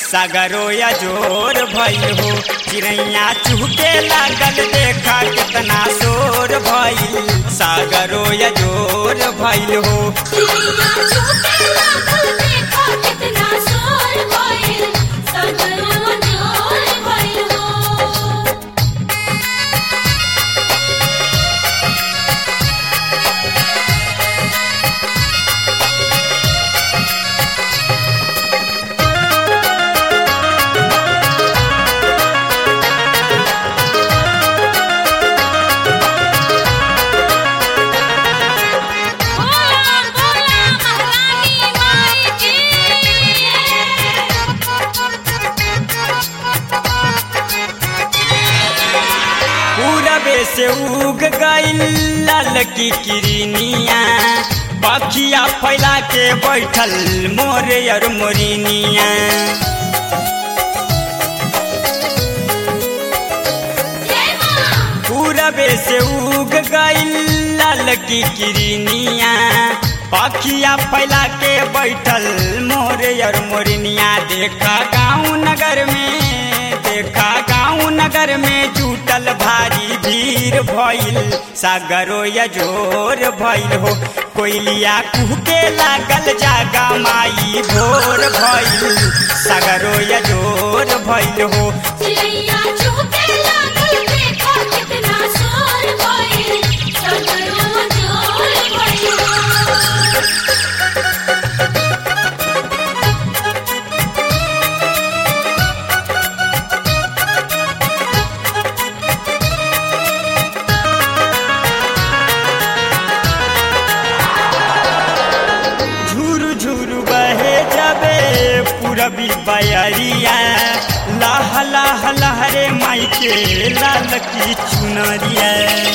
सागरो या जोर भइल हो चिड़ैया चुहके लागल देखा कितना शोर भइल सागरो या जोर भइल हो चिड़िया चुके लागल देखा कितना शोर भइल सगरो जोर भइल हो बोला बोला महारानी माई की पूरबे से उग गईल लाल की किरनिया पखिया फैला के बैठल मोरे और मोरिनिया जय मां पूरबे से उग गईल लाल की किरनिया पखिया फैला के बैठल मोरे और मोरनिया देखा गाँव नगर में देखा गाँव नगर में जुटल भारी भीड़ भइल सागरो या जोर भइल हो कोयलिया कुहके लागल जागा माई भोर भइल सागरो या जोर भइल हो चिड़िया चुके लागल देखा कितना शोर भइल सगरो जोर भइल हो झुरु झुरु बहे जबे पूरबी बयरिया लाह लाह लहरे माई के लाल की चुनरिया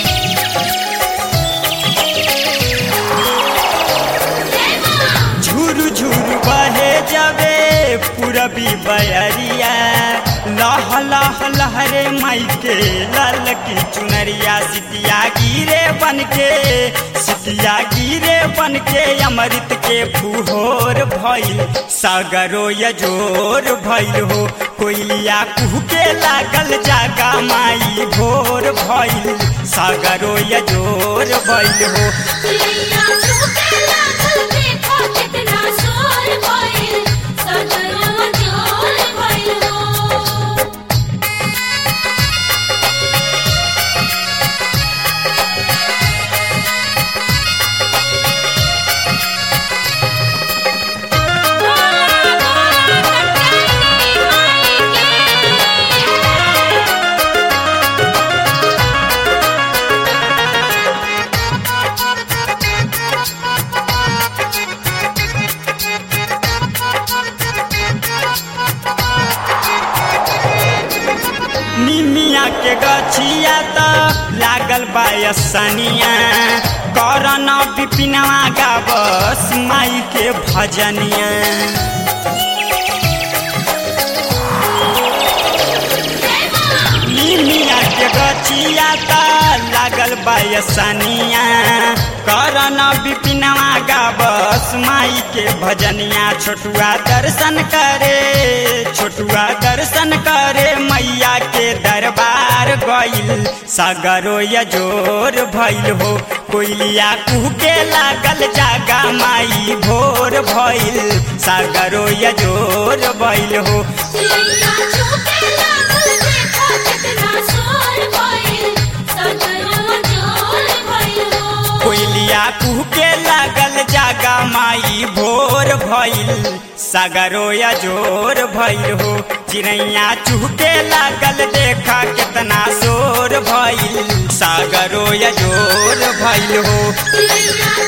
झुरु झुरु बहे जबे पूरबी बयरिया लाह लाह लहरे माई के लाल की चुनरिया सितिया गिरे बन के सितिया गिरे बन के अमृत के फुहोर भइल सागरो यजोर भइल हो कोयलिया कुह के लागल जागा माई भोर भइल सागरो यजोर भइल हो चिड़िया चुके लागल देखा कितना शोर भइल सगरो जोर भइल हो निमिया के गछिया त लागल बायसनिया करन विपिनवा गावस माई के भजनिया निमिया के गछिया त लागल बायसनिया करन विपिनवा गावस माई के भजनिया छोटुआ दर्शन करे छोटुआ दर्शन करे मैया के दरबार गइल सागरो यजोर भइल हो कोयलिया कुह के लागल जागा माई भोर भइल सागरो यजोर भइल हो चिड़िया चुके लागल देखा कितना शोर भइल सगरो जोर भइल हो कोयलिया कुह के लागल जागा माई भोर भइल सागरो यजोर भइल हो चिड़ैया चुहके लागल देखा कितना शोर भइल सागरो यजोर भइल हो चिड़िया